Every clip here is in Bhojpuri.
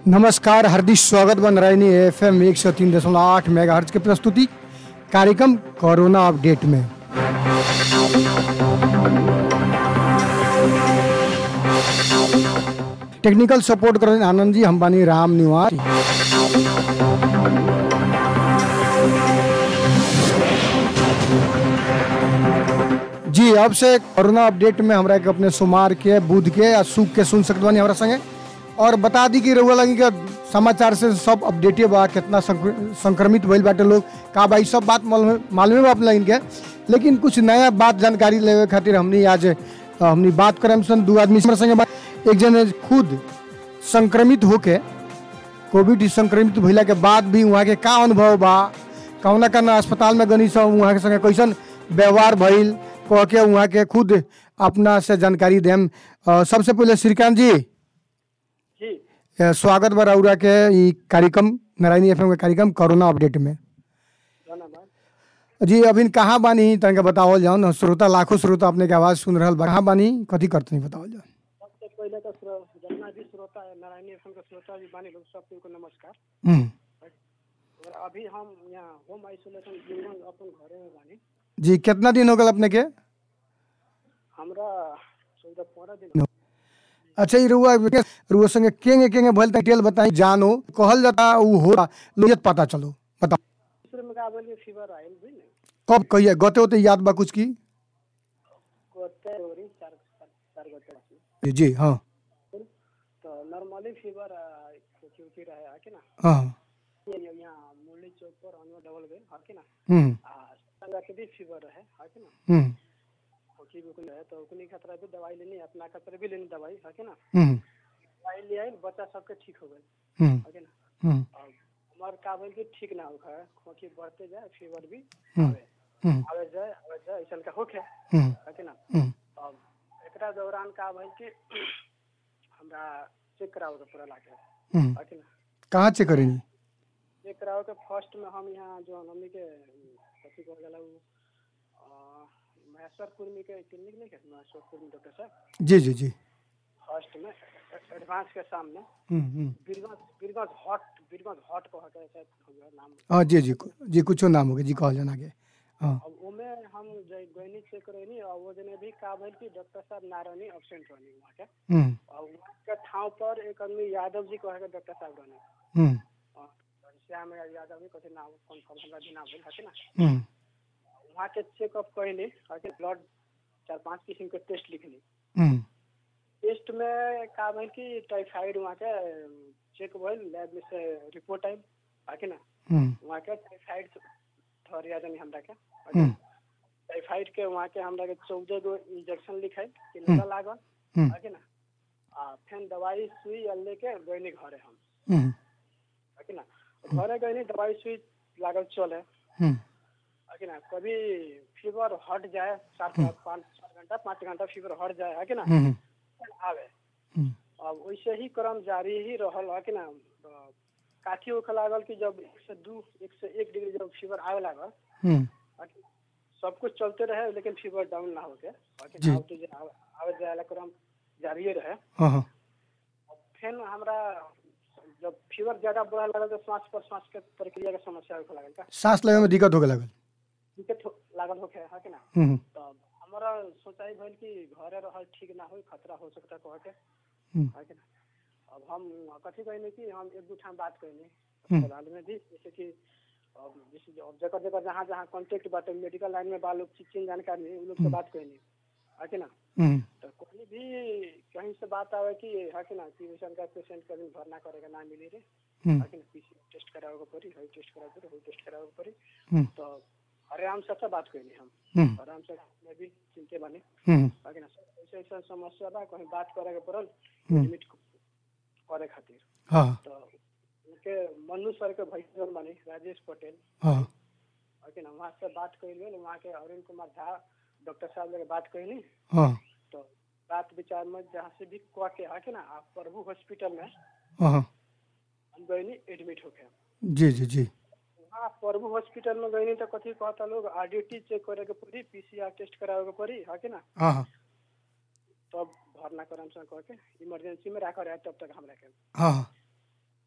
नमस्कार हार्दिक स्वागत बन रही एफ एम एक सौ तीन दशमलव आठ मेगा की प्रस्तुति कार्यक्रम कोरोना अपडेट में टेक्निकल सपोर्ट कर आनंद जी हम बानी राम निवास जी अब से कोरोना अपडेट में हमरा के अपने सोमवार के बुध के या सुख के सुन सकते बानी हमरा संगे और बता दी कि रउआ लगी के समाचार से सब अपडेटे बा कितना संक्र- संक्रमित भइल बाटे लोग का बा ई सब बात मालूम मालूमे बा अपने इनके लेकिन कुछ नया बात जानकारी लेवे खातिर हमनी आज अ, हमनी बात करम सन दू आदमी से हमरा संगे बा- एक जने खुद संक्रमित होके कोविड संक्रमित भइला के बाद भी वहाँ के का अनुभव बा कौना कौना अस्पताल में गनी सब वहाँ के संगे कैसन व्यवहार भइल कह के वहाँ के खुद अपना से जानकारी देम अ, सबसे पहले श्रीकांत जी जी अ, स्वागत बा रउरा के ई कार्यक्रम नारायणी एफएम के कार्यक्रम कोरोना अपडेट में धन्यवाद जी अभी कहाँ बानी तनिका बतावल जाओ न श्रोता लाखों श्रोता अपने के आवाज सुन रहल बा कहाँ बानी कथी करते बतावल जाओ सबसे पहले तो श्रो- जितना भी श्रोता है नारायणी एफएम के श्रोता जी बानी लोग सबको नमस्कार हम्म, और अभी हम यहाँ होम आइसोलेशन जीवन अपन घरे में बानी जी कितना दिन हो गल अपने के हमरा चौदह पंद्रह दिन अच्छा ई रुआ रुआ संगे केंगे केंगे भइल त डिटेल बताई जानो कहल जाता उ हो लोग पता चलो बताओ दूसरे में का बोलिए फीवर आयल भी नहीं कब कहिए गते होते याद बा कुछ की गोते होरी चार चार चार गोते बाकी। जी हाँ तो नॉर्मली फीवर खोखी उखी रहे है कि ना हाँ ये ये यहाँ मुरली चौक पर अनवर डबल गए है कि ना हम्म आ संगा के भी फीवर रहे है कि ना हम्म खोखी भी रहे तो उकनी खतरा भी दवाई लेनी अपना खतरा भी लेनी दवाई है कि ना हम्म दवाई ले आई बच्चा सबके ठीक हो गए हम्म है कि ना हम्म और हमार का बोल के ठीक ना होखा खोखी बढ़ते जाए फीवर भी हम्म। आवे हम्म आवे जाए आवे जाए ऐसा का होखे हम्म है कि ना हम्म अब एकरा दौरान का भइल कि हमरा चेक कराओ के पूरा लागे हम्म है कि ना कहाँ चेक करेनी चेक कराओ के फर्स्ट में हम यहाँ जो हमनी के कथी कहल जाला उ अ, महेश्वर कुर्मी के क्लिनिक नहीं है महेश्वर कुर्मी डॉक्टर साहब जी जी जी फर्स्ट में एडवांस के सामने हम्म हम्म बीरगंज बीरगंज हॉट बीरगंज हॉट कह के शायद हो गया नाम हाँ जी जी जी कुछो नाम हो गया जी कहल जाना के हाँ अब ओमे हम जय गैनी चेक करैनी और वो जने भी का भइल कि डॉक्टर साहब ना रहनी एब्सेंट रहनी वहाँ के हम्म और वहाँ के ठाव पर एक आदमी यादव जी कहे के डॉक्टर साहब रहने हम्म और श्याम यादव जी कथी नाम कन्फर्म हमरा भी नाम भेल है कि ना हम्म वहाँ के चेकअप कैली है कि ब्लड चार पांच किस्म के टेस्ट लिखली हम्म टेस्ट में का भइल कि टाइफाइड वहाँ के चेक भइल लैब में से रिपोर्ट आइल है कि ना हम्म वहाँ के टाइफाइड ठहरिया जानी हमरा के हम्म टाइफाइड के वहाँ के हमरा के चौदह गो इंजेक्शन लिखाई कि लगा लागल हम्म है कि ना आ फिर दवाई सुई आ लेके गईनी घरे हम हम्म है कि ना घरे गईनी दवाई सुई लागल चले हम्म है कि ना कभी फीवर हट जाए सात पाँच चार घंटा पाँच घंटा फीवर हट जाए है कि ना हम्म फिर आवे हम्म अब वैसे ही क्रम जारी ही रहल है कि ना अ, काठी होखे लागल कि जब एक से दू एक से एक डिग्री जब फीवर आवे लागल हम्म है कि सब कुछ चलते रहे लेकिन फीवर डाउन ना होके है कि जी। ना, आवते जे आवे आवे जाए वाला क्रम जारी रहे हाँ हाँ फिर हमरा जब फीवर ज्यादा बढ़े लागल तो श्वास प्रश्वास के प्रक्रिया के समस्या होखे लागल का सांस लेवे में दिक्कत होगे लगल दिक्कत हो- लागल होखे है कि ना हम्म तो हमारा सोचाई भइल कि घरे रहल ठीक ना होई खतरा हो सकता कह के हम्म है कि ना अब हम कथी कहने कि हम एक दू ठाम बात कहने हम्म। अस्पताल में भी जैसे कि अब जैसे अब जगह जगह जहाँ जहाँ कॉन्टेक्ट बाटे मेडिकल लाइन में बा लोग चीज चीज जानकारी उ लोग से बात कहने है कि ना हम्म तो कोई भी कहीं से बात आवे कि है कि ना कि वैसन का पेशेंट कभी भरना करेगा ना मिली रे हम्म है कि ना पीसी टेस्ट करावे के पड़ी है टेस्ट करावे के पड़ी है टेस्ट करावे के पड़ी हम्म तो आराम से सब बात कहनी हम हम्म आराम से मैं भी चिंते बने हम्म है कि ना ऐसे ऐसा समस्या बा कहीं बात करे के पड़ल हम्म। लिमिट करे खातिर हाँ तो उनके मनु सर के भैया बने राजेश पटेल हाँ है कि ना वहाँ से बात कैली वहाँ के अरुण कुमार झा डॉक्टर साहब लगे बात कैली हाँ तो बात विचार में जहाँ से भी कह के है कि ना आप प्रभु हॉस्पिटल में हाँ हम गईनी एडमिट होके जी जी जी वहाँ प्रभु हॉस्पिटल में गईनी तो कथी कहता लोग आरडीटी चेक करे के पड़ी पीसीआर टेस्ट करावे के पड़ी है कि ना हाँ हाँ तब भरना करम सन कह के इमरजेंसी में रखा रहे तब तक हमरा के हाँ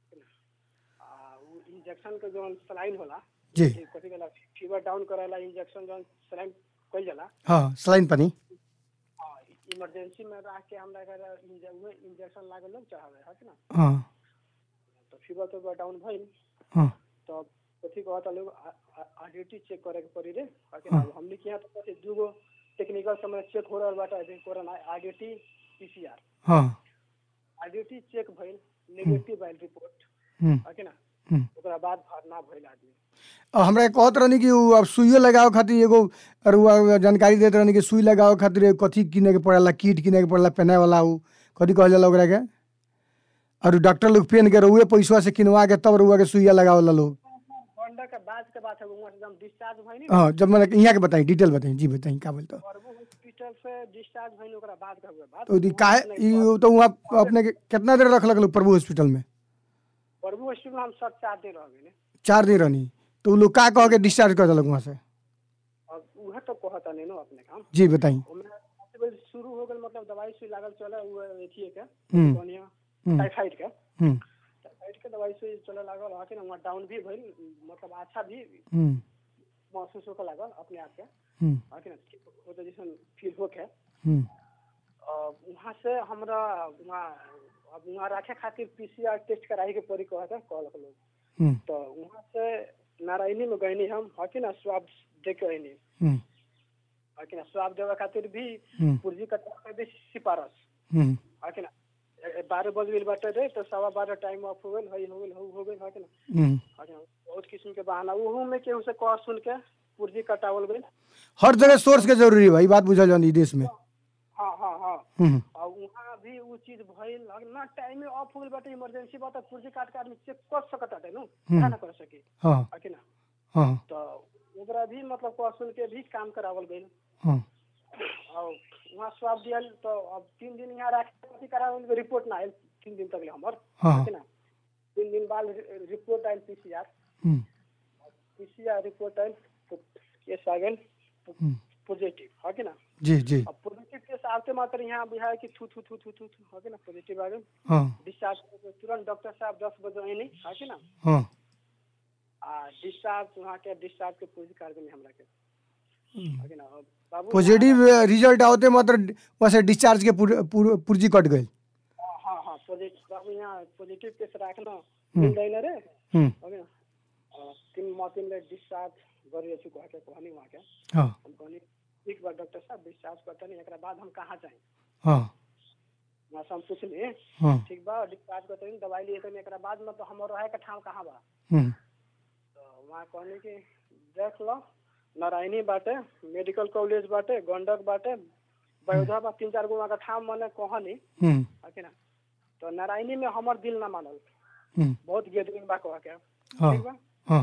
इंजेक्शन के जो सलाइन होला जी ई कथी कहला फीवर डाउन करेला इंजेक्शन जो सलाइन कइल जाला हाँ सलाइन पानी हाँ इमरजेंसी में रह के हमरा के इंजेक्शन लागल लोग चाहवे है कि ना हाँ तो फीवर तो डाउन भइल हाँ तो कथी कहता लोग आरडीटी चेक करे के पड़ी रे है कि ना अब हमनी के यहाँ तो कथी दूगो टेक्निकल समय चेक हो रहल बाटे जे कोरोना आरडीटी पीसीआर हाँ आरडीटी चेक भइल नेगेटिव आइल रिपोर्ट हम्म, है कि ना हम्म। ओकरा बाद भरना भइल आदमी अब हमरा के कहत रहनी कि उ अब सुइयो लगावे खातिर एगो अरुआ जानकारी देत रहनी कि सुई लगावे खातिर कथी किने के पड़ेला किट किने के पड़ेला पहने वाला उ कथी कहल जाला ओकरा के और डॉक्टर लोग पेन के रहुए पैसा से किनवा के तब रुआ के सुइया लगावेला लोग गंडा के बाद के बात है वहाँ से जब डिस्चार्ज भइल हाँ जब मैंने यहाँ के बताई डिटेल बताई जी बताई का बोलते प्रभु हॉस्पिटल से डिस्चार्ज भइल ओकरा बाद का हुआ बात तो दी काहे ई तो वहाँ अपने के कितना देर रखलक लोग प्रभु हॉस्पिटल में प्रभु हॉस्पिटल में हम सब चार दिन रह गए चार दिन रहनी तो उ लोग का कह के डिस्चार्ज कर देलक वहाँ से अब उहे तो कहता नहीं नो अपने काम जी बताई ओमे हॉस्पिटल शुरू हो गल मतलब दवाई सुई लागल चले वो एथिए के हम्म। कोनिया हम्म, टाइफाइड के हम्म, टाइफाइड के दवाई सुई चले लागल आके ना वहाँ डाउन भी भइल मतलब अच्छा भी हम्म, महसूस होके लागल अपने आप के हम्म, आके ना वो तो जैसे फील होके हम्म, अ, वहाँ से हमरा वहाँ अब वहाँ रखे खातिर पीसीआर टेस्ट कराई के पड़ी कहता कहलक लोग हम्म, तो वहाँ से नारायणी में गईनी हम हकी ना स्वाब दे के अइनी हम्म, हकी ना स्वाब देवे खातिर भी हम्म, पुर्जी कटवा के भी सिफारस हम्म, हकी ना ए- ए- बारह बज गई बाटे रे तो सवा बारह टाइम ऑफ हो गई हई हो गई हो गई हकी ना हम्म। हकी ना बहुत किस्म के बहाना ओहू में केहू से कह सुन के पुर्जी कटावल गई हर जगह सोर्स के जरूरी है भाई बात बुझल जानी देश में हाँ हाँ हाँ हम्म, और वहाँ भी वो चीज भइल ना टाइम में ऑफ हो गई बाटे इमरजेंसी बात पुर्जी काट के आदमी चेक कर सकता है नु क्या ना कर सके हाँ हकी ना हाँ तो ओकरा भी मतलब कह सुन के भी काम करावल गई हाँ और वहाँ स्वाब दियल तो अब तीन दिन यहाँ रखे करावल रिपोर्ट ना आयल तीन दिन तक ले हमर हाँ है ना तीन दिन बाद रि- रिपोर्ट आयल पीसीआर हम्म, पीसीआर रिपोर्ट आयल तो केस आ गए हम्म, पॉजिटिव है कि ना जी जी अब पॉजिटिव केस आते मात्र यहाँ बुझाए कि थू थू थू थू थू थू है कि ना पॉजिटिव आ गए हाँ डिस्चार्ज करके तुरंत डॉक्टर साहब दस बजे आए नहीं है कि ना हाँ आ डिस्चार्ज वहाँ के डिस्चार्ज के पूरी कर देनी हमरा के है कि ना अब बाबू पॉजिटिव रिजल्ट आवते मात्र वैसे डिस्चार्ज के पुर- पुर- पुर्जी कट गई हाँ हाँ पॉजिटिव बाबू यहाँ पॉजिटिव केस राखना मिल जाए ना रे हम्म, हो गया अ, तीन माह तीन ले डिस्चार्ज गरी अछि कह के कहनी वहाँ के हाँ हम कहनी ठीक बा डॉक्टर साहब डिस्चार्ज करते नहीं एकरा बाद हम कहाँ जाए हाँ वहाँ से हम पूछली हाँ ठीक बा डिस्चार्ज करते नहीं दवाई लिए तो एकरा बाद में तो हमर रहे के ठाव कहाँ बा हम्म, तो वहाँ कहनी कि देख लो नारायणी बाटे मेडिकल कॉलेज बाटे गंडक बाटे बयोधा बा तीन चार गो वहाँ का ठाव मने कहनी हम्म, है कि ना तो नारायणी में हमर दिल ना मानल हम्म, बहुत गेदरिंग बा कह के हाँ ठीक बा हाँ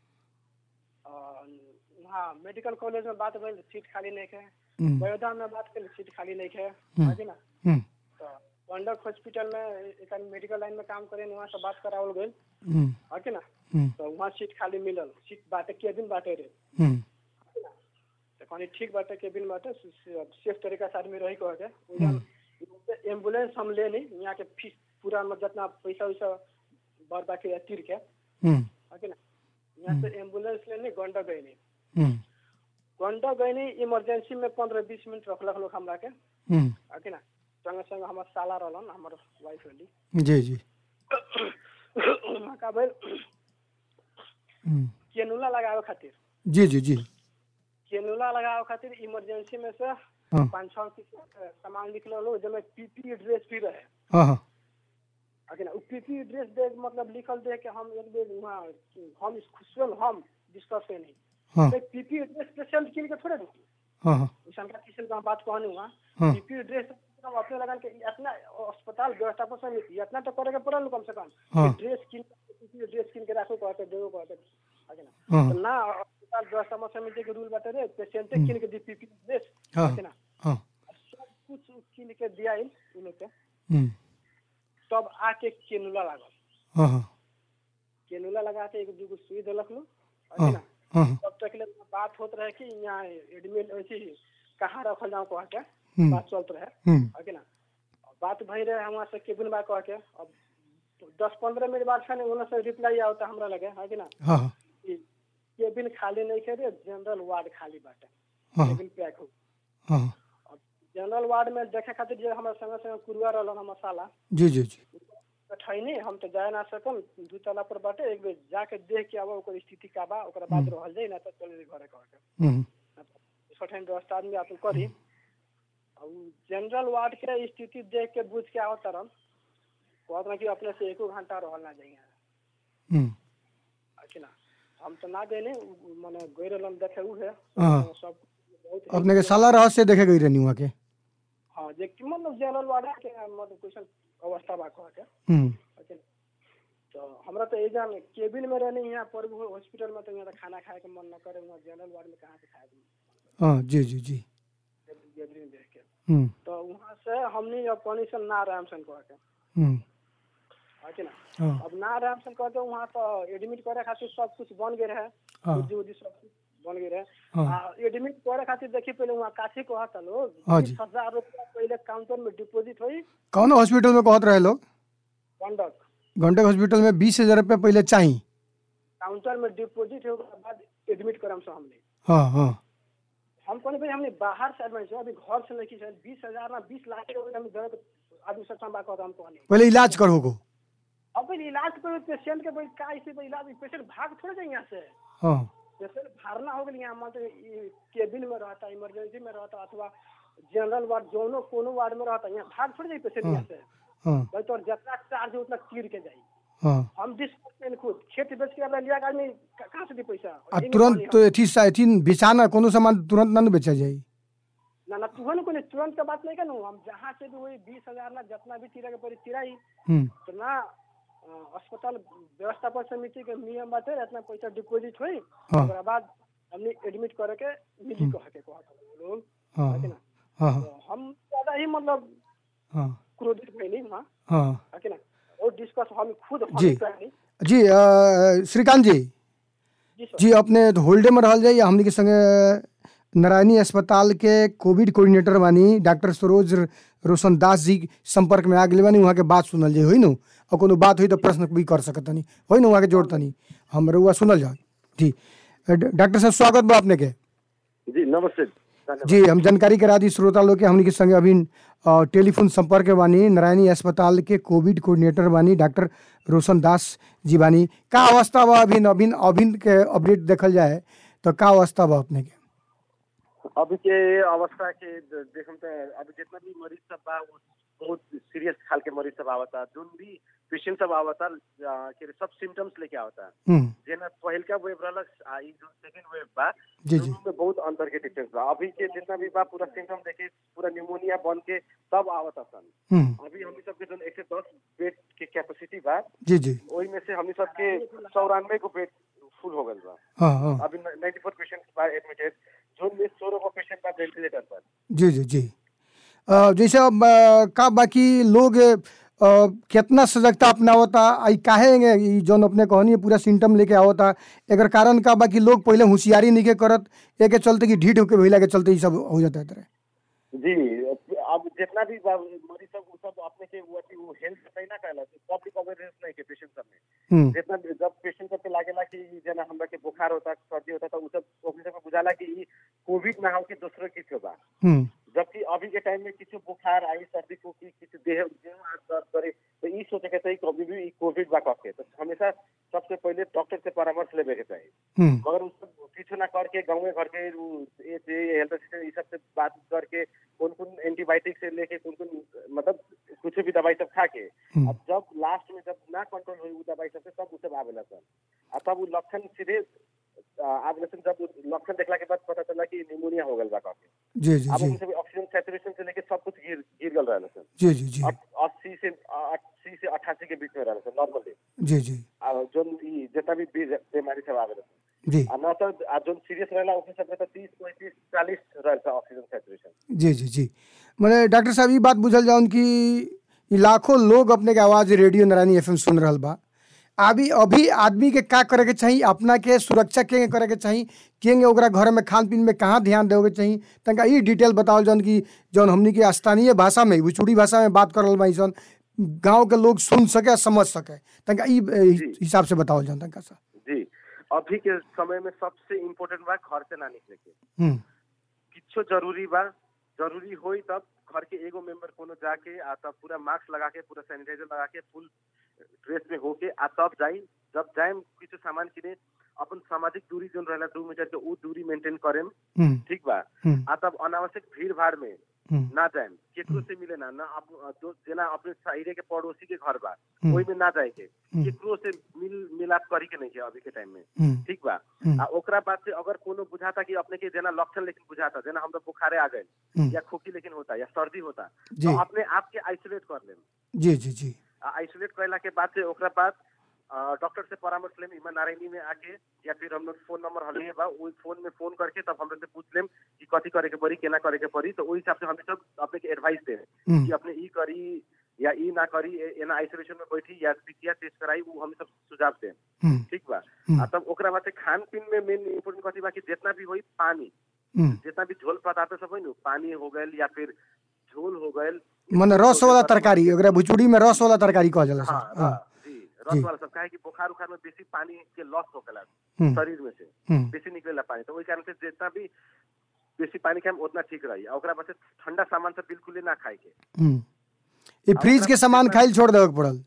और वहाँ मेडिकल कॉलेज में बात भइल सीट खाली नहीं है हम्म, बड़ौदा में बात करी सीट खाली नहीं है हम्म। है कि ना हम्म, तो गंडक हॉस्पिटल में एक मेडिकल लाइन में काम करे वहाँ से बात करावल गई हम्म, है कि ना हम्म, तो वहाँ सीट खाली मिलल सीट बाटे केबिन बाटे रे हम्म, तो कहनी ठीक बाटे केबिन बाटे सेफ तरीका से आदमी रही कह के ओइजा एम्बुलेंस हम ले ली यहाँ के फीस पूरा मतलब जितना पैसा वैसा बर बाकी है तीर के हम्म, है कि ना यहाँ से एम्बुलेंस लेनी गंडक गई हम्म, गंडक गई इमरजेंसी में पंद्रह बीस मिनट रखलक लोग हमरा के हम्म, है कि ना संगे संगे हमर साला रहलन हमर वाइफ रहली जी जी वहाँ का भेल हम्म, केनुला लगावे खातिर जी जी जी केनुला लगावे खातिर इमरजेंसी में से हाँ पाँच छः किस्म के सामान निकलल हो जैसे पीपी ड्रेस भी रहे हाँ हाँ है कि ना उ पीपी ड्रेस दे मतलब लिखल दे के हम एक बेर वहाँ हम खुशल हम डिस्कस कैनी हाँ पीपी ड्रेस पेशेंट किन के थोड़े दूँ हाँ हाँ शंका किसी का बात कहनी हुआ हाँ पीपी ड्रेस हम अपने लगन के इतना अस्पताल व्यवस्थापन से इतना तो करे के पड़ल कम से कम हाँ। कि ड्रेस किन पीपी ड्रेस किन के राखो कहते देवो कहते है कि ना हाँ तो ना अस्पताल व्यवस्थापन समिति के रूल बाटे रे पेशेंटे किन के दी पीपी ड्रेस हाँ है कि ना हाँ सब कुछ किन के दिया उ लोग के हम्म, तब आके केनुला लागल हाँ हाँ केनुला लगा के एक दूगो सुई देलक लोग है हाँ कि ना हाँ हाँ तब तक ले बात होत रहे कि यहाँ एडमिट ऐसी कहाँ रखल जाऊँ कह के हम्म, बात चलत रहे हम्म, है कि ना बात भई रहे वहाँ से केबिन बा कह के अब दस पंद्रह मिनट बाद खाने उन्हें से रिप्लाई आवता हमरा लगे है कि ना हाँ हाँ कि केबिन खाली नहीं करे जनरल वार्ड खाली बाटे हाँ केबिन पैक हो हाँ अब जनरल वार्ड में देखे खातिर जो हमारे संगे संगे कुरुआ रहल मसाला जी जी जी ठैनी हम तो जाए ना सकम दू तला पर बाटे एक बेर जाके देख के आवा ओकर स्थिति का बा ओकरा बाद रहल जाई ना तो चले जाई घरे कह के हम्म, सठन व्यवस्था आदमी अपन करी अब जनरल वार्ड के स्थिति देख के बुझ के आवत तरन कहत ना कि अपने से एको घंटा रहल ना जाइए हम्म, अच्छी ना हम तो ना गए माने गए रहलन देखे उ है हाँ। सब बहुत अपने के साला रहस्य देखे गई रहनी वहाँ के हाँ जे कि मतलब जनरल वार्ड के मतलब क्वेश्चन अवस्था बा कह के हम्म, अच्छी ना तो हमरा तो ये जान केबिन में रहने यहाँ पर हॉस्पिटल में तो यहाँ तो खाना खाए के मन न करे वहाँ जनरल वार्ड में कहाँ से खाए हाँ जी जी जी गैदरिंग देख के हम्म, तो वहाँ से हमनी अब परमिशन ना रहे हमसन कह के हम्म, है कि ना हाँ अब ना रहे हमसन कह के वहाँ तो एडमिट करे खातिर सब कुछ बन गए रहे हाँ उद्दी उद्दी सब कुछ बन गए रहे हाँ आ, एडमिट करे खातिर देखी पहले वहाँ काशी कहत लोग हाँ जी। बीस हजार रुपया पहले काउंटर में डिपॉजिट हुई कौन हॉस्पिटल में कहत रहे लोग कंडक घंटे हॉस्पिटल में बीस हजार रुपया पहले चाहिए काउंटर में डिपॉजिट हो के बाद एडमिट करम से हमने हाँ हाँ हम कहने भाई हमने बाहर से एडमिट अभी घर से नहीं की बीस हजार ना बीस लाख के हम दर्द आदमी सब संभा कहता हम कहने पहले इलाज करो को अब भाई इलाज करो पेशेंट के भाई का ऐसे भाई इलाज पेशेंट भाग थोड़े जाए यहाँ से हाँ पेशेंट भागना हो गया यहाँ मतलब केबिन में रहता इमरजेंसी में रहता अथवा जनरल वार्ड जोनो कोनो वार्ड में रहता यहाँ भाग थोड़े जाए पेशेंट यहाँ से हाँ भाई तो जितना चार्ज है उतना तीर के जाई हाँ हम डिस्कस खुद खेत बेच के अपना लिया के आदमी क- कहाँ से दी पैसा आ इन्हीं तुरंत पानी तो अथी सा अथी बेचाना कोनो सामान तुरंत ना न बेचा जाई हम- ना ना तुहन को तुरंत का बात नहीं करूँ हम जहाँ से भी वही बीस हजार ना जितना भी तीरा के पड़ी तीरा ही हम्म, तो ना अ, अस्पताल व्यवस्थापन समिति के नियम बाटे इतना पैसा डिपॉजिट हुई हाँ। ओकरा बाद हमने एडमिट करे के मिली कह के कहत लोग हाँ है कि ना हाँ हाँ तो हम ज्यादा ही मतलब हाँ क्रोधित भइली वहाँ हाँ है कि ना और डिस्कस हम खुद हम जी। करनी जी अ, श्रीकांत जी जी सर जी अपने होल्डे में रहल जाइए हमने के संगे नारायणी अस्पताल के कोविड कोऑर्डिनेटर बानी डॉक्टर सरोज रोशन दास जी संपर्क में आ गए बानी वहाँ के बात सुनल जाए होई नु और कोनो बात हुई तो प्रश्न भी कर सकतनी होई नु वहाँ के जोड़तनी हम रउआ सुनल जाओ जी अ, ड- डॉक्टर साहब स्वागत बा अपने के जी नमस्ते धन्यवाद जी हम जानकारी करा दी श्रोता लोग के हमने के संगे अभी अ, टेलीफोन संपर्क में बानी नारायणी अस्पताल के कोविड कोऑर्डिनेटर बानी डॉक्टर रोशन दास जी बानी का अवस्था बा अभी अभी अभी के अपडेट देखल जाए तो का अवस्था बा अपने के अभी के अवस्था के द- देखम त अभी जितना भी मरीज सब बा वो बहुत सीरियस हाल के मरीज सब आवता जोन भी पेशेंट सब आवता आ, के सब सिम्टम्स लेके आवता हम्म जेना पहिलका वेव रहलक आ ई जो सेकंड वेव बा जी जी दोनों में बहुत अंतर के डिफरेंस बा अभी के जितना भी बा पूरा सिम्टम देखे पूरा न्यूमोनिया बन के सब आवता सन हम्म अभी हमनी सबके जोन एक सौ दस बेड के कैपेसिटी बा जी जी ओही में से हमनी सबके चौरानवे को बेड फुल हो गल बा हाँ हाँ अभी 94 पेशेंट बा एडमिटेड जोन में सोलह को पेशेंट बा वेंटिलेटर पर जी जी जी अ, जैसे अब अ, का बाकी लोग अ, कितना सजगता अपनावता आई काहे ई जौन अपने कहनी है पूरा सिम्टम लेके आवता एकर कारण का बाकी लोग पहले होशियारी नहीं के करत एके चलते कि ढीठ होके भइला के चलते ई सब हो जाता है तरह जी अब जितना भी बा- मरीज सब उ सब अपने के वो अथी वो हेल्थ सही ना कहला पब्लिक अवेयरनेस नहीं के पेशेंट सब में हम्म जितना भी- जब पेशेंट सब के लागेला कि ई जना हमरा के बुखार होता सर्दी होता तो उ सब ओकरे सब के बुझाला कि ई कोविड ना हो कि दूसरे किछु बा हम्म जबकि अभी के टाइम में किछु बुखार आई सर्दी को की किछु देह देह हाथ दर्द करे तो ई सोचे के चाहिए कभी भी ई कोविड बा कह के तो हमेशा सबसे पहले डॉक्टर से परामर्श लेवे के चाहिए हम्म मगर उ सब किछु ना करके गाँव घर के उ ए से हेल्थ असिस्टेंट ई सब से बात करके कौन कौन एंटीबायोटिक से लेके कौन कौन मतलब कुछ भी दवाई सब खा के हम्म। अब जब लास्ट में जब ना कंट्रोल हुई उ दवाई सब से तब उ सब आवेला सर आ तब उ लक्षण सीधे आ, आवेला सन जब उ लक्षण देखला के बाद पता चला कि निमोनिया हो गल बा कह के जी जी अब जी उनसे भी ऑक्सीजन सैचुरेशन से लेके सब कुछ गिर गिर गल रहल सर जी जी जी अस्सी से अस्सी से अठासी के बीच में रहल सर नॉर्मली जी जी आ जोन ई जितना भी बी- बीमारी सब आवेला जी आ न तो आ जोन सीरियस रहेला उसमें सब तो तीस पैंतीस चालीस रहल सर ऑक्सीजन सैचुरेशन जी जी जी मैंने डॉक्टर साहब ये बात बुझल जाऊन कि ई लाखों लोग अपने के आवाज़ रेडियो नारायणी एफ सुन रहल बा अभी अभी आदमी के का करे के चाहिए अपना के सुरक्षा के करे के चाहिए केंगे ओकरा घर में खान पीन में कहाँ ध्यान देवे के चाहिए तनका ई डिटेल बताओ जौन कि जौन हमनी के स्थानीय भाषा में भोजपुरी भाषा में बात करल बाई सन गांव के लोग सुन सके समझ सके तनका ई ए, जी। हिसाब से बताओ जाओ तनका सा जी अभी के समय में सबसे इम्पोर्टेंट बा घर से ना निकले के हम्म किच्छो जरूरी बा जरूरी होई तब घर के एगो मेंबर कोनो जाके आ तब पूरा मास्क लगा के पूरा सैनिटाइजर लगा के फुल ड्रेस में होके आ तब जाई जब जाएम किछु सामान किने अपन सामाजिक दूरी जोन रहेला दू मीटर के ऊ दूरी मेंटेन करेम हम्म ठीक बा हम्म आ तब अनावश्यक भीड़ भाड़ में हम्म ना जाएम केकरो से मिले ना ना अप- जो जेना अपने एरिया के पड़ोसी के घर बा हम्म। ओई में ना जाए के हम्म। केकरो से मिल मिलाप करी के नहीं के अभी के टाइम में हम्म ठीक बा हम्म। आ ओकरा बाद से अगर कोनो बुझाता कि अपने के जेना लक्षण लेकिन बुझाता जेना हमरा बुखारे आ गए हम्म। या खोखी लेकिन होता या सर्दी होता जी तो अपने आप के आइसोलेट कर लेम जी जी जी आ आइसोलेट कैला के बाद से ओकरा बाद अ, डॉक्टर से परामर्श लेम इमा नारायणी में आके या फिर हम लोग फोन नंबर हलिए बा ओई फोन में फोन करके तब हम लोग से पूछ लेम कि कथी करे के पड़ी केना करे के पड़ी तो ओई हिसाब से हम सब अपने के एडवाइस दे कि हम्म अपने ई करी या ई ना करी ए- एना आइसोलेशन में बैठी या पीसीआर टेस्ट कराई वो हम सब सुझाव दे हम्म ठीक बा हम्म। आ तब ओकरा बाद से खान पीन में मेन इम्पोर्टेंट कथी बा कि जितना भी होई पानी हम्म जितना भी झोल पदार्थ सब है नु पानी हो गए या फिर झोल हो गए मने रस वाला तरकारी ओकरा भुचुड़ी में रस वाला तरकारी कहल जाला हाँ सर हाँ हाँ, जी जी। रस वाला सब काहे कि बुखार उखार में बेसी पानी के लॉस होखेला हम्म शरीर में से हम्म बेसी निकलेला पानी तो ओई कारण से जितना भी बेसी पानी खाएम उतना ठीक रही आ ओकरा बाद से ठंडा सामान सब बिल्कुल ही ना खाए के हम्म ये फ्रिज के सामान खाइल छोड़ देवे के पड़ल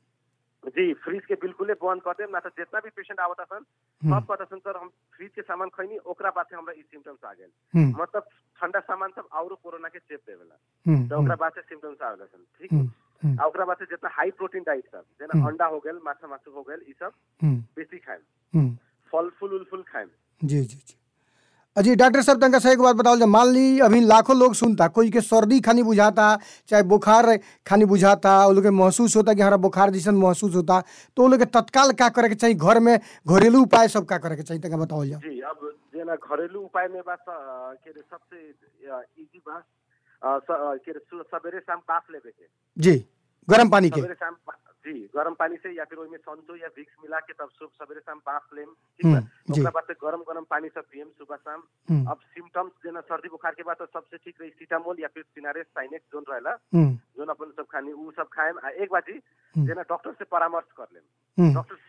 जी फ्रिज के बिल्कुल बंद कर देम ना तो जितना भी पेशेंट आवता सन हम्म। सब कहता सन सर हम फ्रिज के सामान खैनी ओकरा बाद से हमरा ई सिम्टम्स आ गेल हम्म मतलब ठंडा सामान सब औरो कोरोना के चेप देवेला हम्म तो ओकरा बाद से सिम्टम्स आवेला सन ठीक हम्म हम्म आ ओकरा बाद से जितना हाई प्रोटीन डाइट सब जेना हम्म। अंडा हो गेल माछा मासु हो गेल ई सब हम्म बेसी खाएम हम्म फल फूल उल फूल खाएम जी जी जी अजी डॉक्टर साहब तनका सही एक बात बताओ मान ली अभी लाखों लोग सुनता कोई के सर्दी खानी बुझाता चाहे बुखार खानी बुझाता वो लोग के महसूस होता कि हमारा बुखार जैसन महसूस होता तो वो लोग के तत्काल का करे के चाहिए घर में घरेलू उपाय सब का करे के चाहिए तनका बताओ जाओ जी अब जेना घरेलू उपाय में बा स- अ, के रे सबसे इजी बा अ, स- अ, के रे सु- सबेरे शाम बाफ लेवे के जी गर्म पानी के सबेरे शाम बा- जी गरम पानी से या फिर ओइमे संतो या विक्स मिला के तब सुबह सबेरे शाम बाफ लेम ठीक बा हम्म, जी। ओकरा बाद से गरम गरम पानी सब पियम सुबह शाम हम्म, अब सिम्टम्स जेना सर्दी बुखार के बाद तो सबसे ठीक रही सीटामोल या फिर सिनारेस साइनेक्स जोन रहेला हम्म, जोन अपन सब खानी उ सब खाएम आ एक बाजी हम्म। जेना डॉक्टर से परामर्श कर लेम हम्म, डॉक्टर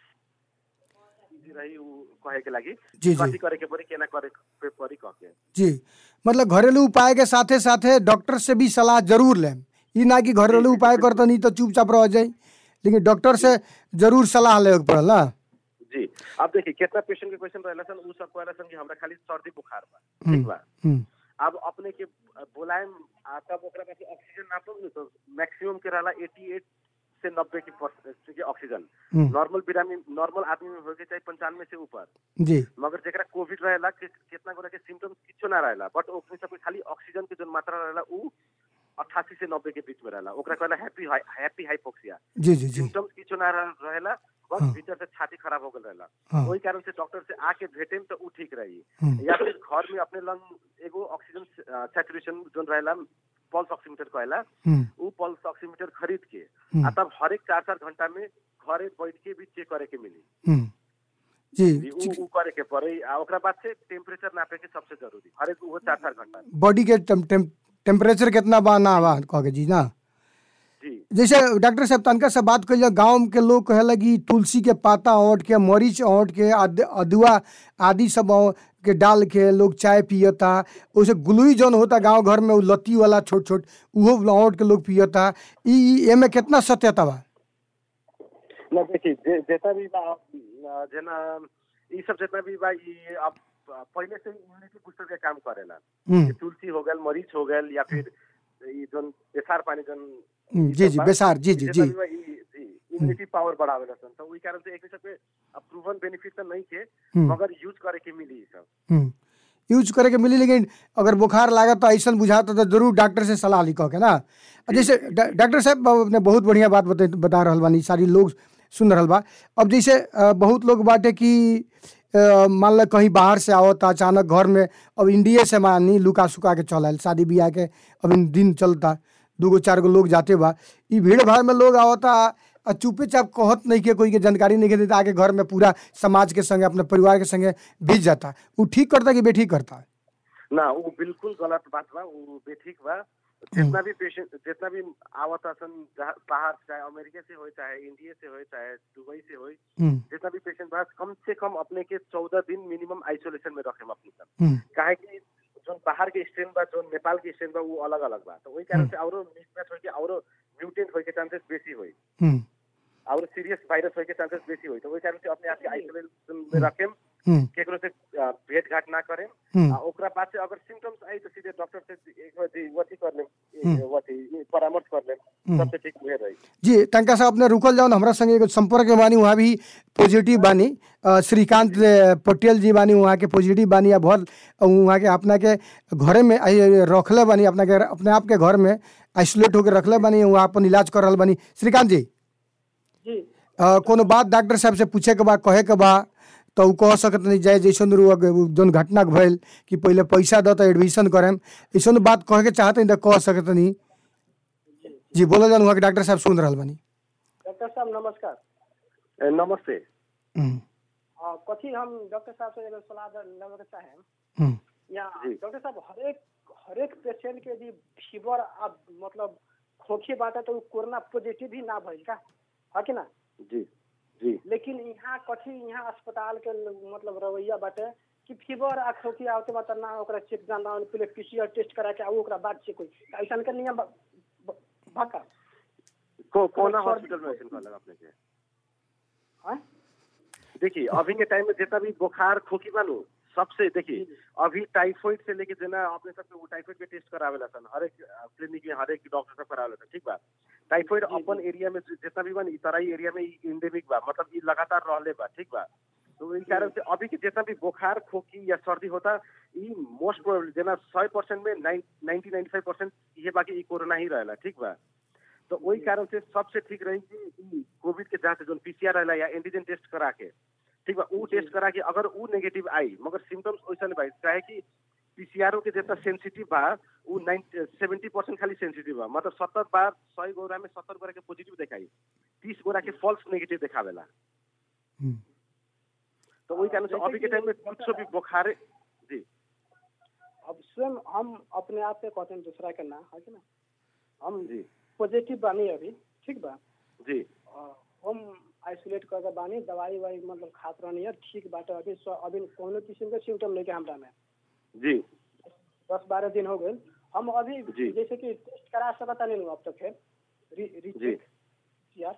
इजी रही उ कहे के लागि जी कथी जी करे के पड़ी केना करे के पड़ी कह के जी मतलब घरेलू उपाय के साथे साथे डॉक्टर से भी सलाह जरूर लें ई ना कि घरेलू उपाय करते नहीं तो चुपचाप रह जाए लेकिन डॉक्टर से जरूर सलाह लेवे के पड़ल ना जी अब देखिए कितना पेशेंट के क्वेश्चन रहेला सन उ सब कहला सन कि हमरा खाली सर्दी बुखार बा हम्म, ठीक बा हम्म, अब अपने के बोलाएम आ तब ओकरा पास ऑक्सीजन नापम न तो मैक्सिमम के रहला 88 से 90 की परसेंट के ऑक्सीजन हम्म, नॉर्मल बिरामी नॉर्मल आदमी में होके चाहिए पंचानवे से ऊपर जी मगर जेकरा कोविड रहेला कि कितना गोरा के सिम्टम्स किछो ना रहेला बट ओकरे सब खाली ऑक्सीजन के जो मात्रा रहेला उ 88 से 90 के बीच में रहेला ओकरा कहला हैप्पी हैप्पी हाइपोक्सिया जी जी जी सिम्टम्स किछो ना रह- रहेला बस हाँ। भीतर से छाती खराब हो गल रहेला हाँ वही कारण से डॉक्टर से आके भेटेम तो उ ठीक रही हम्म, या फिर घर में अपने लंग एगो ऑक्सीजन सैचुरेशन जोन रहेला पल्स ऑक्सीमीटर कहला हम्म, उ पल्स ऑक्सीमीटर खरीद के हम्म, आ तब हर एक चार चार घंटा में घरे बैठ के भी चेक करे के मिली हम्म, जी जी, उ उ करे के पड़े आ ओकरा बाद से टेम्परेचर नापे के सबसे जरूरी हर एक वो चार चार घंटा में। बॉडी के टेम, टेम, टेम्परेचर कितना बा ना बा कह के जी ना जी जैसे डॉक्टर साहब तनका से बात करिए गांव के लोग कहे लगी तुलसी के पाता औंट के मरीच औंट के अद- अदुआ आदि सब औ- के डाल के लोग चाय पियता उसे गुलुई जौन होता गांव घर में उ लत्ती वाला छोट छोट उहो औंट के लोग पियता ई ई- एमे कितना सत्यता बा न देखिए जे जितना भी बा अ, जेना ई सब जितना भी बा ई अब पहले से इम्यूनिटी बूस्टर के काम करेला हम्म, कि तुलसी हो गल मरीच हो गल या फिर ई जोन बेसार पानी जोन हम्म, जी जी बेसार जी जी जी इम्यूनिटी पावर बढ़ावेला सन तो ओई कारण से एक सबके प्रूवन बेनिफिट तो नहीं के हम्म, मगर यूज करे के मिली ई सब हम्म। यूज करे के मिली लेकिन अगर बुखार लागत तो ऐसा बुझाता तो जरूर डॉक्टर से सलाह लिखो के ना आ जैसे डा- डॉक्टर साहब ने बहुत बढ़िया बात बता बता रहल बानी सारी लोग सुन रहल बा अब जैसे अ, बहुत लोग बाटे कि अ, मान लो कहीं बाहर से आवता अचानक घर में अब इंडिया से मानी लुका सुका के चलल शादी ब्याह के अब इन दिन चलता दूगो चार गो लोग जाते बा ई भीड़ भाड़ में लोग आवता आ चुपे चाप कहत नहीं के कोई के जानकारी नहीं के देता आके घर में पूरा समाज के संगे अपने परिवार के संगे बीत जाता वो ठीक करता कि बेठीक करता ना वो बिल्कुल गलत बात बा वो बेठीक बा जितना भी पेशेंट जितना भी आवत सन जहाँ बाहर चाहे अमेरिका से हो चाहे इंडिया से हो चाहे दुबई से हो हम्म, जितना भी पेशेंट बा कम से कम अपने के चौदह दिन मिनिमम आइसोलेशन में रखे अपने सन हम्म, काहे कि जो बाहर के स्ट्रेन बा जो नेपाल के स्ट्रेन बा वो अलग अलग बा तो वही कारण से औरो मिसमैच होई के औरो म्यूटेंट होई के चांसेस बेसी होई हम्म, और सीरियस वायरस होई के चांसेस बेसी होई तो वही कारण से अपने आप के आइसोलेशन में रखेम हम्म, केकरो से अ, भेंट घाट ना करें हम्म। आ ओकरा बाद से अगर सिम्टम्स आई तो सीधे डॉक्टर से एक बार जी वती कर लेम हम्म। ए, वती ई परामर्श कर लेम हम्म। सबसे ठीक हुए रही जी तनका साहब अपने रुकल जाओ हमरा संगे एगो संपर्क में बानी वहाँ भी पॉजिटिव बानी अ, श्रीकांत अ, पटेल जी बानी वहाँ के पॉजिटिव बानी या भर वहाँ के अपना के घरे में आई- रखले बानी अपना के अपने आप के घर में आइसोलेट होकर रखले बानी वहाँ अपन इलाज कर रहल बानी श्रीकांत जी जी अ, कोनो बात डॉक्टर साहब से पूछे के बा कहे के बा तो उ कह सकत नहीं जाए जैसन रु जौन घटना भइल कि पहले पैसा द तो एडमिशन करेम ऐसन बात कहे के चाहत नहीं तो कह सकत नहीं जी बोलो जान वहाँ के डॉक्टर साहब सुन रहल बानी डॉक्टर साहब नमस्कार ए, नमस्ते हम्म, अ, कथी हम डॉक्टर साहब से एगो सलाह द- लेवे के चाहे हम्म, या जी। डॉक्टर साहब हरेक हरेक पेशेंट के यदि फीवर अब मतलब खोखी बात है तो उ कोरोना पॉजिटिव ही ना भइल का है कि ना जी जी लेकिन यहाँ कथी यहाँ अस्पताल के ल- मतलब रवैया बाटे कि फीवर आ खोखी आवते बा त ना ओकरा चेक जाना पहले पीसीआर टेस्ट करा के आऊ ओकरा बाद चेक होई ऐसा के नियम बा- बा- बा का को कोना सर्दी- हॉस्पिटल में ऐसे कहलक अपने के हैं? देखिए अभी के टाइम में जितना भी बुखार खोखी बानू सबसे देखिए अभी टाइफाइड से लेके जना अपने सबके वो टाइफाइड के टेस्ट करावेला सन हर एक क्लिनिक में हर एक डॉक्टर सब करावेला सन ठीक बा टाइफाइड अपन एरिया में जि- जितना भी बा इ तराई एरिया में इंडेमिक बा मतलब ये लगातार रहले बा ठीक बा तो इन कारण से अभी के जितना भी बुखार खोखी या सर्दी होता ये मोस्ट प्रोबेबली जना सौ परसेंट में नाइन्टी नाइन्टी फाइव परसेंट ये बाकी ये कोरोना ही रहेला ठीक बा तो वही कारण से सबसे ठीक रही कि ई कोविड के जांच जो पीसीआर रहेला या एंटीजन टेस्ट करा के ठीक बा ऊ टेस्ट करा के अगर ऊ नेगेटिव आई मगर सिम्टम्स वैसा नहीं भाई चाहे कि पीसीआर के जितना सेंसिटिव बा ऊ सेवेंटी परसेंट खाली सेंसिटिव बा मतलब सत्तर बार सौ गोरा में सत्तर गोरा के पॉजिटिव दिखाई तीस गोरा के फॉल्स नेगेटिव दिखावेला हम्म। तो वही कारण से जैसे अभी के कि टाइम में डॉक्टर- कुछ भी बुखार जी अब स्वयं हम अपने आप पे कहते हैं दूसरा के ना है कि ना हम जी पॉजिटिव बानी अभी ठीक बा जी और हम आइसोलेट करके बानी दवाई वाई मतलब खात रहनी है ठीक बाटे अभी स्व- अभी कोनो किस्म के सिम्टम नहीं के हमरा में जी दस बारह दिन हो गए हम अभी जी। जैसे कि टेस्ट करा सकता नहीं अब तक फिर री, जी। रीचेक यार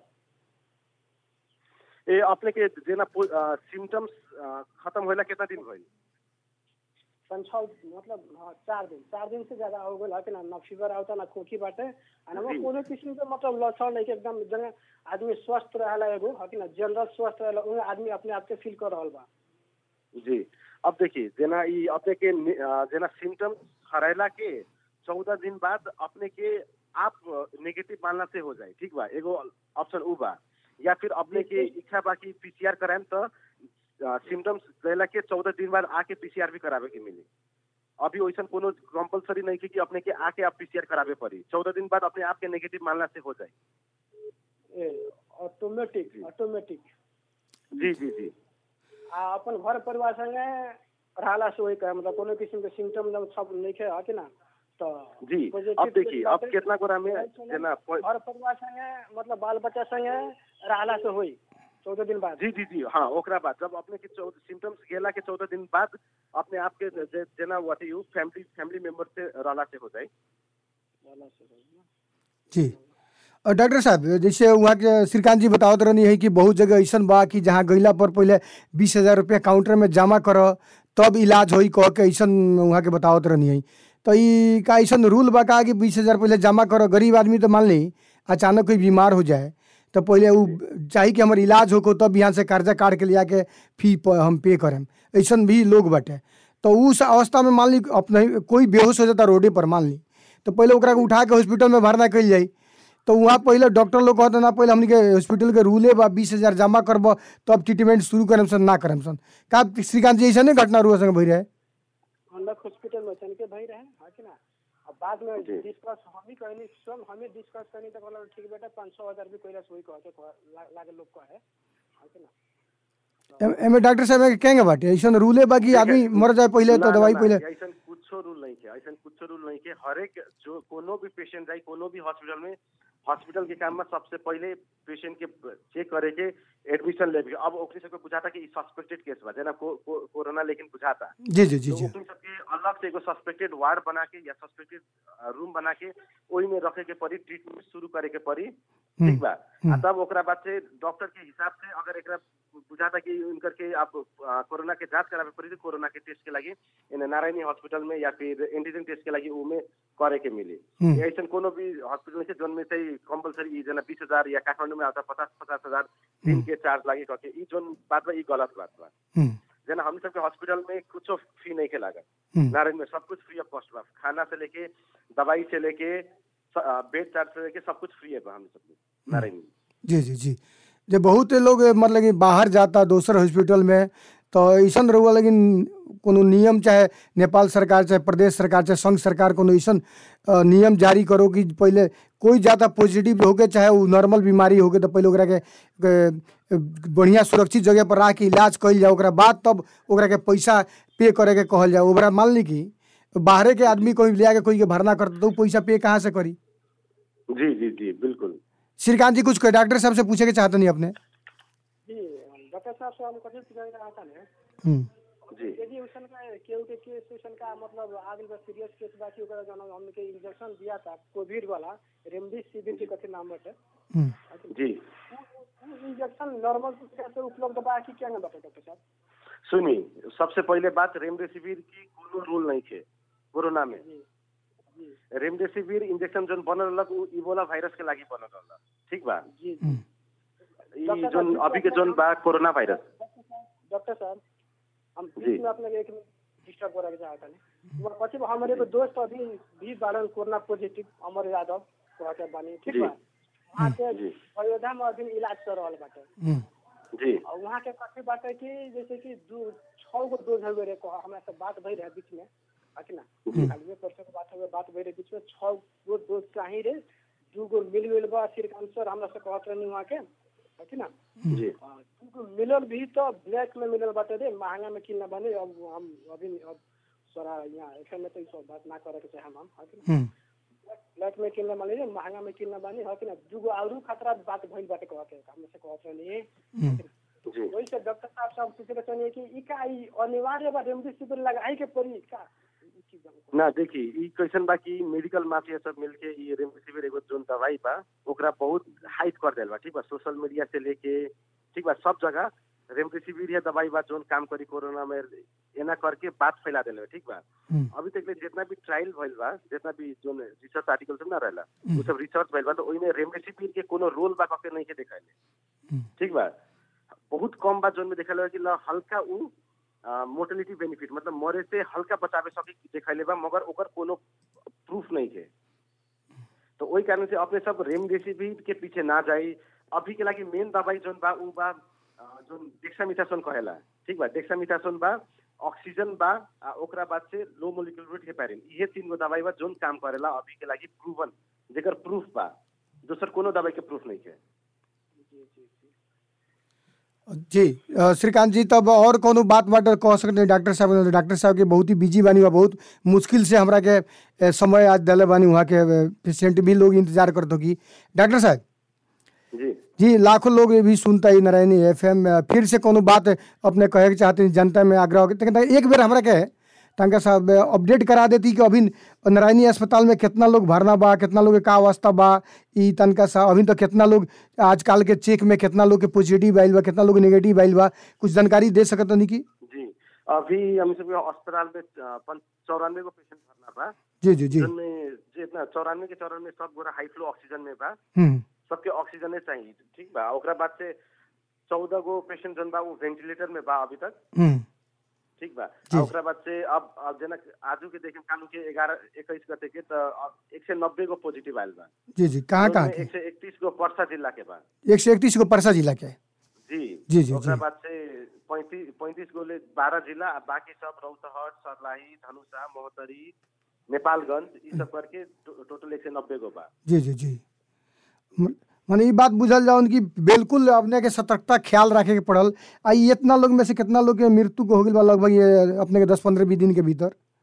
ए अपने के जेना सिम्टम्स खत्म होला कितना दिन भइल पाँच छः मतलब हाँ चार दिन चार दिन से ज्यादा हो गया है कि ना ना फीवर आता ना खोखी बाटे आ ना जी। कोनो किस्म के मतलब लक्षण नहीं के एकदम जने आदमी स्वस्थ रहेला एगो है कि ना जनरल स्वस्थ रहेला उहे आदमी अपने आप के फील कर रहल बा जी अब देखिए जेना ई अपने के नि- अ, जेना सिम्टम्स हराइला के चौदह दिन बाद अपने के आप नेगेटिव मानना से हो जाए ठीक बा एगो ऑप्शन उ बा या फिर अपने के इच्छा बा कि पीसीआर कराएम तो सिम्टम्स रहला के चौदह दिन बाद आके पीसीआर भी करावे के मिली अभी वैसा कोनो कंपलसरी नहीं कि, कि अपने के आके आप पीसीआर करावे पड़ी चौदह दिन बाद अपने आप के नेगेटिव मानना से हो जाए ए ऑटोमेटिक ऑटोमेटिक जी जी जी आ अपन घर परिवार संगे रहला से वही कहे मतलब कोनो किस्म के सिम्टम जब सब नहीं है है कि ना तो जी positive अब देखिए case अब बाटे। कितना गोरा में घर जेना प- परिवार संगे मतलब बाल बच्चा संगे रहला से होई चौदह दिन बाद जी जी जी हाँ ओकरा बाद जब अपने के सिम्टम्स गेला के चौदह दिन बाद अपने आप के जे- जे- जेना what you family family member से रहला से हो जाए रहला से होई ना। जी और डॉक्टर साहब जैसे वहाँ के श्रीकांत जी बतावत रहनी है कि बहुत जगह ऐसन बा कि जहाँ गईला पर पहले बीस हजार रुपया काउंटर में जमा कर तब इलाज होई कह के ऐसन वहाँ के बतावत रहनी है तो ई का ऐसन रूल बा का कि बीस हजार पहले जमा करो गरीब आदमी तो मान ली अचानक कोई बीमार हो जाए तो पहले वो चाहिए कि हमार इलाज हो तब यहाँ से कर्जा काट के लिया के फी प- हम पे करें ऐसन भी लोग बाटे तो उस अवस्था में मान ली अपने कोई बेहोश हो जाता रोडे पर मान ली तो पहले ओकरा के उठा के हॉस्पिटल में भरना कल जाई तो वहाँ पहले डॉक्टर लोग कहते ना पहले हमनी के हॉस्पिटल के रूले बा बीस हजार जमा करब तब ट्रीटमेंट शुरू करम सन ना करम सन का श्रीकांत जी ऐसा नहीं घटना रुआ संग भई रहे हम हॉस्पिटल में चल के भाई रहे है कि ना अब बाद में जी। डिस्कस हम ही कहनी स्वयं हमें डिस्कस करनी तो बोला ठीक बेटा पाँच सौ हजार भी कोई सोई कहते कह- ला- लागे लोग कहे है कि ना एम- एमे डॉक्टर साहब के कहेंगे बाटे ऐसा रूले बा कि आदमी मर जाए पहले तो ना, दवाई ना, पहले ना, ऐसन कुछ कुछो रूल नहीं के ऐसा कुछो रूल नहीं के हरेक जो कोनो भी पेशेंट जाए कोनो भी हॉस्पिटल में हॉस्पिटल के काम में सबसे पहले पेशेंट के चेक करे के एडमिशन लेवे के अब ओकरे सबके बुझाता कि सस्पेक्टेड केस बा जेना को, को, कोरोना लेकिन बुझाता जी जी जी तो जी ओकरे सबके अलग से एगो सस्पेक्टेड वार्ड बना के या सस्पेक्टेड रूम बना के ओही में रखे के पड़ी ट्रीटमेंट शुरू करे के पड़ी ठीक बा आ तब ओकरा बाद से डॉक्टर के हिसाब से अगर एकरा बुझाता कि उनकर के आप आ, कोरोना के जांच करावे पड़ी तो कोरोना के टेस्ट के लागि इन नारायणी हॉस्पिटल में या फिर एंटीजन टेस्ट के लागि उमे करे के मिली हम्म। ऐसा कोनो भी हॉस्पिटल में से जोन में चाहिँ कंपलसरी जना बीस हजार या काठमाडौँ में आता पचास पचास हजार दिन के चार्ज लागे कह के ई जोन बात बा ई गलत बात बा हम्म, जना हम सबके हॉस्पिटल में कुछ फी नहीं के लागत हम्म। नारायण में सब कुछ फ्री ऑफ कॉस्ट बा खाना से लेके दवाई से लेके बेड चार्ज से लेके सब कुछ फ्री है बा हम सबके नारायण में जी जी जी जे बहुत लोग मतलब कि बाहर जाता दोसर हॉस्पिटल में तो ऐसन रहुआ लेकिन कोनो नियम चाहे नेपाल सरकार चाहे प्रदेश सरकार चाहे संघ सरकार कोनो ऐसन अ, नियम जारी करो कि पहले कोई जाता पॉजिटिव होके चाहे वो नॉर्मल बीमारी होके तो पहले ओकरा के के बढ़िया सुरक्षित जगह पर रख के इलाज कइल जाए ओकरा बाद तब ओकरा के पैसा पे करे के कहल जाए ओकरा मान ली कि बाहरे के आदमी कोई ले आके कोई के भरना करता तो वो पैसा पे कहाँ से करी जी जी जी बिल्कुल श्रीकांत जी कुछ कहे, डॉक्टर साहब से पूछे के चाहते नहीं अपने जी डॉक्टर साहब से हम कथी पूछना चाहता है हम्म, जी यदि उसन का केहू के केस उसन का मतलब आगे बा सीरियस केस बा कि ओकरा जन हमके इंजेक्शन दिया था कोविड वाला रेमडेसिविर के कथी नाम बटे हम्म। जी इंजेक्शन नॉर्मल से उपलब्ध बा कि क्या ना बटे डॉक्टर साहब सुनी सबसे पहले बात रेमडेसिविर की कोनो रूल नहीं थे कोरोना में जी जी रेमडेसिविर इंजेक्शन जोन बनल रहलक उ इबोला वायरस के लागि बनल रहलक ठीक बा जी हम्म। ई जोन अभी के जोन बा कोरोना वायरस डॉक्टर साहब हम जी। बीच में अपने एक डिस्टर्ब करे चाहता नहीं वो पति हमारे एगो दोस्त अभी भी बारन कोरोना पॉजिटिव अमर यादव कहते बानी ठीक जी। बा वहाँ के जी। अयोध्या में अभी इलाज कर रहल बाटे हम्म, जी और वहाँ के कथी बाटे कि जैसे कि दू छह गो डोज हुए रहे कहा हमरा से बात भई रहे बीच में है ना खाली परसों के बात हुए बात भई रहे बीच में छह गो डोज चाही रे दू गो मिल गइल बा श्रीकांत सर हमरा से कहत रहनी वहाँ के है ना जी हाँ, तुमको मिलल भी तो ब्लैक में मिलल बाटे रे महंगा में किन बने अब हम अभी अब सारा यहाँ एफएम में तो ई सब बात ना करे के चाहे हम है कि ना हम्म, ब्लैक में किन बने रे महंगा में किन बने है कि ना दूगो आउरू खतरा बात भइल बाटे कहते हम से कहत रहनी हम्म। जी वही से डॉक्टर साहब से हम पूछे के चाहनी कि ई का ई अनिवार्य बा रेमडेसिविर लगाई के पड़ी का ई चीज हमको ना देखी ई कैसन बा कि मेडिकल माफिया सब मिलके ई रेमडेसिविर एगो जोन दवाई बा ओकरा बहुत हाइप कर देल बा ठीक बा सोशल मीडिया से लेके ठीक बा सब जगह रेमडेसिविर या दवाई बा जोन काम करी कोरोना में एना करके बात फैला देले बा, ठीक बा हम्म, अभी तक ले जितना भी ट्रायल भइल बा जितना भी जोन रिसर्च आर्टिकल सब ना रहला हम्म। वो सब रिसर्च भइल बा तो ओइमे रेमडेसिविर के कोनो रोल बा कके नहीं के देखाइले हम्म। ठीक बा बहुत कम बा जोन में देखाइले बा कि ल हल्का उ मोर्टेलिटी बेनिफिट मतलब मरे से हल्का बचावे सके देखाइले बा मगर ओकर कोनो प्रूफ नहीं है तो वही कारण से अपने सब रेमडेसिविर के पीछे ना जाई अभी के लागि मेन दवाई जोन बा उ बा अ, जोन डेक्सामिथासोन कहेला ठीक बा डेक्सामिथासोन बा ऑक्सीजन बा आ ओकरा बाद से लो मोलिकुलर वेट हेपारिन ये तीन गो दवाई बा जोन काम करेला अभी के लागि प्रूवन जेकर प्रूफ बा दोसर कोनो दवाई के प्रूफ नहीं है जी अ, श्रीकांत जी तब और कोनो बात बात कह सकते हैं डॉक्टर साहब डॉक्टर साहब के बहुत ही बिजी बानी बा बहुत मुश्किल से हमरा के अ, समय आज दिले बानी वहाँ के पेशेंट भी लोग इंतजार करते कि डॉक्टर साहब जी जी लाखों लोग ये भी सुनता है नारायणी एफ एम फिर से कोनो बात अपने कहे के चाहते हैं जनता में आग्रह हो लेकिन एक बेर हमरा के तंका साहब अपडेट करा देती कि अभी नारायणी अस्पताल में कितना लोग भरना बा कितना लोग के का अवस्था बा ई तनका साहब अभी तो कितना लोग आजकल के चेक में कितना लोग के पॉजिटिव आइल बा कितना लोग नेगेटिव आइल बा कुछ जानकारी दे सकत नहीं की जी अभी हम सब अस्पताल में चौरानवे गो पेशेंट भरना बा जी जी जी जिनमें जितना चौरानवे के चौरानवे सब गोरा हाई फ्लो ऑक्सीजन में बा हम्म सबके ऑक्सीजने चाहिए ठीक बा ओकरा बाद से चौदह गो पेशेंट जन बा वो वेंटिलेटर में बा अभी तक हम्म ठीक बा जी। आ ओकरा बाद से अब अब जना आजू के देखे कालू के ग्यारह इक्कीस गते के तो एक सौ नब्बे गो पॉजिटिव आयल बा जी जी कहाँ कहाँ एक सौ इकतीस गो परसा जिला के बा के एक सौ इकतीस को परसा जिला के जी जी, जी, ओकरा जी। बाद से पैंतीस पैंतीस गो ले बारह जिला आ बाकी सब रौतहट सर्लाही धनुषा महोत्तरी नेपालगंज ई सब करके टो- टोटल एक सौ नब्बे गो बा जी जी जी म- माने ई बात बुझल जाओ कि बिल्कुल अपने के सतर्कता ख्याल रखे के पड़ल आ ई इतना लोग में से कितना लोग के मृत्यु को हो गई बा लगभग ये अपने के दस पंद्रह बीस दिन के भीतर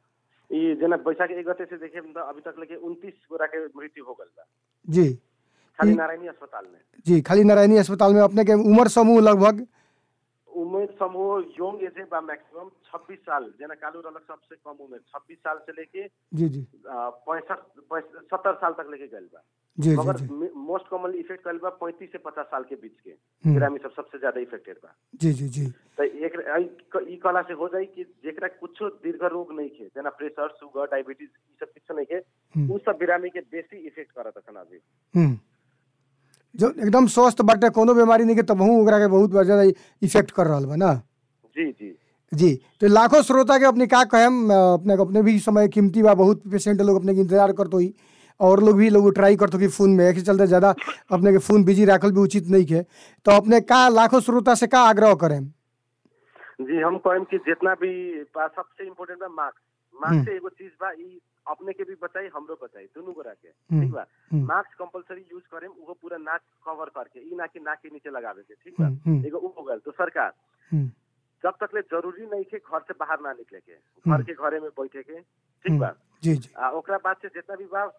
ई जना बैशाख एक गते से देखे त अभी तक लेके उनतीस गोरा के मृत्यु हो गल बा जी खाली ई- नारायणी अस्पताल में जी खाली नारायणी अस्पताल में अपने के उम्र समूह लगभग उमेर समूह योंग एज बा मैक्सिमम 26 साल जना कालू रहलक सबसे कम उमेर 26 साल से लेके जी जी पैंसठ सत्तर साल तक लेके गल बा जी जी मगर जी मोस्ट कॉमनली इफेक्ट कल बा पैंतीस से पचास साल के बीच के हम्म। ग्रामीण सब सबसे ज्यादा इफेक्टेड बा जी जी जी तो एक ई- ई कला से हो जाई कि जेकरा कुछो दीर्घ रोग नहीं खे जना प्रेशर शुगर डायबिटीज ई सब कुछ नहीं खे हम्म। उ सब बिरामी के बेसी इफेक्ट करत अखन अभी हम्म जो एकदम स्वस्थ बाटे कोनो बीमारी नहीं के तबहू ओकरा के बहुत ज्यादा इफेक्ट कर रहल बा ना जी जी जी तो लाखों श्रोता के अपने का कहेम अ, अपने को अपने भी समय कीमती बा बहुत पेशेंट लोग अपने के इंतजार करतो ही और लोग भी लोग ट्राई करतो कि फोन में एक चलते ज़्यादा अपने के फोन बिजी राखल भी उचित नहीं है तो अपने का लाखों श्रोता से का आग्रह करें जी हम कहम कि जितना भी बा सबसे इम्पोर्टेंट बा मास्क मास्क से एगो चीज बा ई अपने के भी बताई हमरो बताई दोनों गोरा के हम्म, ठीक बा हम्म। मास्क कंपलसरी यूज करेम वो पूरा नाक कवर करके ई ना कि नाक के नीचे लगावे के ठीक बा हम्म, हम्म। एगो उ हो गल तो सरकार हम्म, जब तक ले जरूरी नहीं के घर से बाहर ना निकले के घर के घरे में बैठे के ठीक बा जी जी आ, ओकरा बाद से जितना भी बा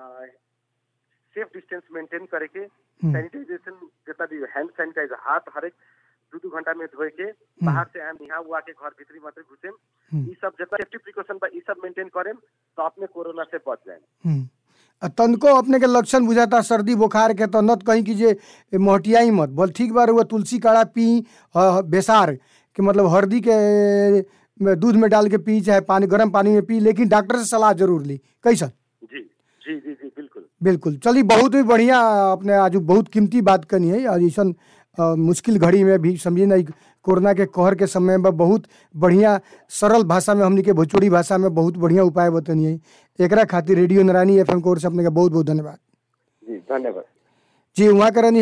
सेफ डिस्टेंस मेंटेन करे के हम्म, सैनिटाइजेशन जितना भी हैंड सैनिटाइजर हाथ हर एक दू दू घंटा में धोए के बाहर से आम यहाँ हुआ के घर भीतरी मात्र घुसेम हम्म, ई सब जितना सेफ्टी प्रिकॉशन बा ई सब मेंटेन करेम तो अपने कोरोना से बच जाए हम्म। आ तनको अपने के लक्षण बुझाता सर्दी बुखार के तो नत कहीं कि जे मोहटियाई मत बोल ठीक बार हुआ तुलसी काढ़ा पी अ, बेसार के मतलब हल्दी के में दूध में डाल के पी चाहे पानी गर्म पानी में पी लेकिन डॉक्टर से सलाह जरूर ली कैसा जी जी जी जी बिल्कुल बिल्कुल चलिए बहुत ही बढ़िया अपने आज बहुत कीमती बात करनी है आज ऐसा मुश्किल घड़ी में भी समझिए ना कोरोना के कहर के समय में बहुत बढ़िया सरल भाषा में हमनी के भोजपुरी भाषा में बहुत बढ़िया उपाय बतनी है एकरा खातिर रेडियो नारायणी एफ एम कोर से अपने के बहुत बहुत धन्यवाद जी धन्यवाद जी वहाँ करनी